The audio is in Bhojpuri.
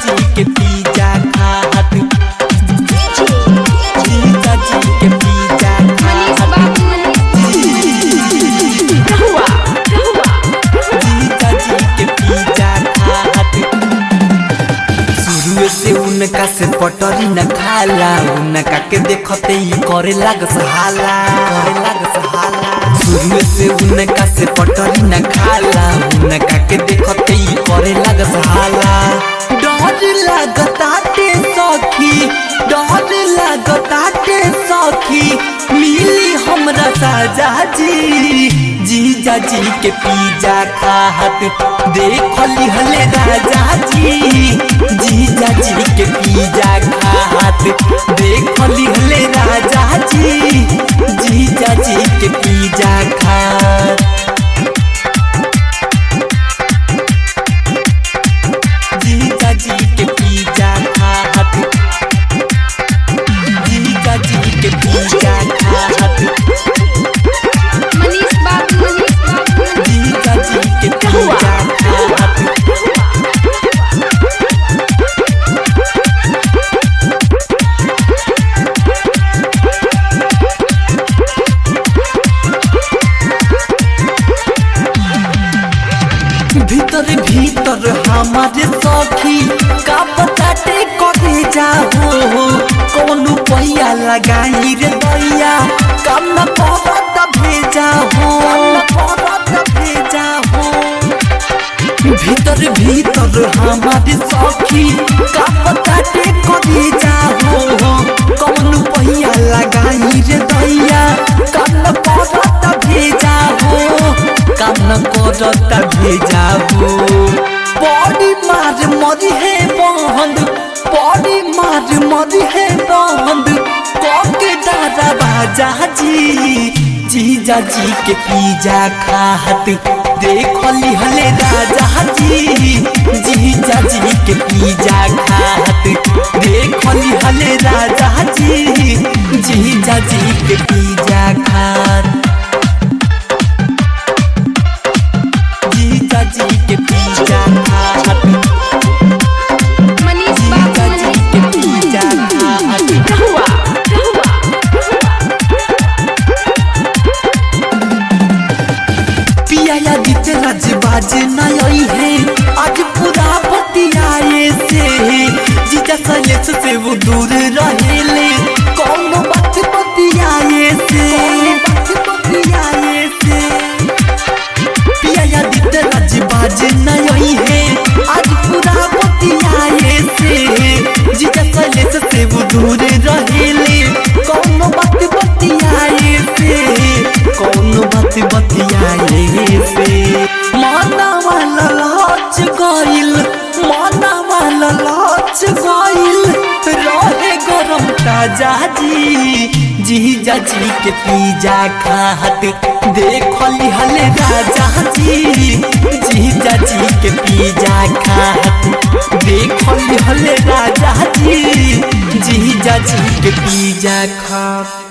जी के पिज्जा खात जीजा जी के पिज्जा मनीष खात बाबू रहुआ जीजा जी के पिज्जा खात शुरू से उनका से पटरी न खाला उनका के देखते ही करे लाग सहाला करे लाग सहाला शुरू से उनका से पटरी न खाला उनका के देखते ही करे लाग सहाला डर लागताटे सखी डर लागताटे सखी मिली हमरा साजा जी जीजा जी के पिज्जा खात देख लिहले राजा जी जीजा जी के पिज्जा खात देख लिहले राजा जी जीजा जी के पिज्जा खात जीजा जी के पिज्जा खात जीजा जी के पिज्जा खात मनीष बाबू जीजा जी के पिज्जा खात भीतर भीतर हमारे सखी का बताते करे जाओ कौन पैया लगाई रे दैया कम न करत भेजा हो करत भेजा हो भीतर भीतर हमारे सखी का बताते करे जाओ कौन पैया लगाई रे दैया कम न करत भेजा हो काम न करता भेजाबो बड़ी मार मरी है बंद बड़ी मार मरी है बंद कके दादा बाजा जी जीजा जी के पिज्जा खात देख लिहले राजा जी जीजा जी के पिज्जा खात देख लिहले राजा जी जीजा जी के पिज्जा खात जीजा जी के पिज्जा खात मनीष जीजा बाबू जी के पिज्जा खात रहुआ पिया या गीत राज बाज नई है आज पूरा बतियाए से जीजा सलेस से वो दूर रहेले कौन बात बतियाए से बात बतियाए से पिया या गीत राज बाज नई है आज पूरा बतियाए से जीजा सलेस से वो दूर रहेले कौन बात बतियाए से कौन बात बतियाए से माना वाला लाच गइल माना वाला लाच गइल रहे गरम ताजा जी जीजा जी के पिज्जा खात देख लिहले राजा जी जीजा जी के पिज्जा खात देख लिहले राजा जी जीजा जी के पिज्जा खात